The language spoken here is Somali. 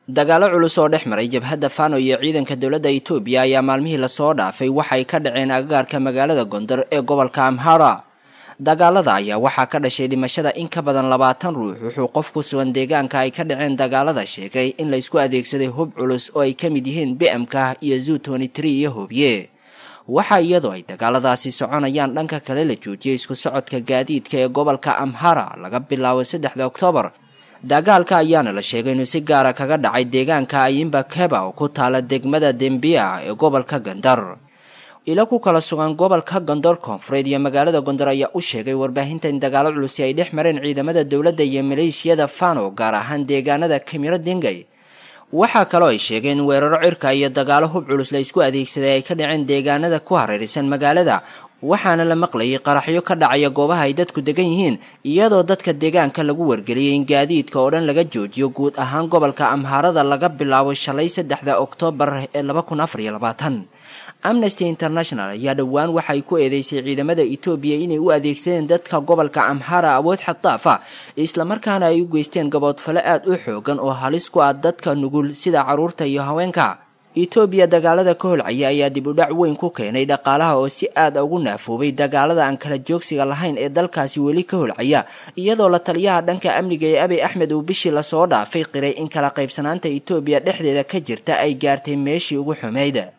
dagaalo culus oo dhex maray jabhadda fano iyo ciidanka dowladda itoobiya ayaa maalmihii lasoo dhaafay waxay ka dhaceen agagaarka magaalada gondar ee gobolka amhara dagaalada ayaa waxaa ka dhashay dhimashada in ka badan labaatan ruux wuxuu qof ku sugan deegaanka ay ka dhaceen dagaalada sheegay in laysku adeegsaday hub culus oo ay ka mid yihiin bmk iyo zu iyo hobye waxaa iyadoo ay dagaaladaasi soconayaan dhanka kale la joojiyay isku socodka gaadiidka ee gobolka amhara laga bilaabo saddexda oktoobar dagaalka ayaana la sheegay inuu si gaara kaga dhacay deegaanka ayimba keba oo ku taala degmada dembia ee gobolka gandar ilo ku kala sugan gobolka gondor koonfureed iyo magaalada gondor ayaa u sheegay warbaahinta in dagaalo culusi ay dhex mareen ciidamada dowladda iyo maleeshiyada fano gaar ahaan deegaanada kamiro dingay waxaa kaloo ay sheegeen in weeraro cirka iyo dagaalo hub culus la isku adeegsaday ay ka dhaceen deegaanada ku hareeraysan magaalada waxaana la maqlayay qaraxyo ka dhacaya goobaha ay dadku degan yihiin iyadoo dadka deegaanka lagu wargeliyay in gaadiidka oo dhan laga joojiyo guud ahaan gobolka amhaarada laga bilaabo shalay saddexda oktoobar ee laba kun afar iyo labaatan amnesty international ayaa dhowaan waxay ku eedeysay ciidamada etoobiya inay u adeegsadeen dadka gobolka amhara awood xaddaaf ah islamarkaana ay u geysteen gaboodfale aad u xoogan oo halis ku ah dadka nugul sida carruurta iyo haweenka etoobiya dagaalada ka holcaya ayaa dib u dhac weyn ku keenay dhaqaalaha oo si aad ugu naafoobay dagaalada aan kala joogsiga lahayn ee dalkaasi weli ka holcaya iyadoo la taliyaha dhanka amniga ee abiy axmed uu bishii lasoo dhaafay qiray in kala qaybsanaanta etoobiya dhexdeeda ka jirta ay gaartay meeshii ugu xumayd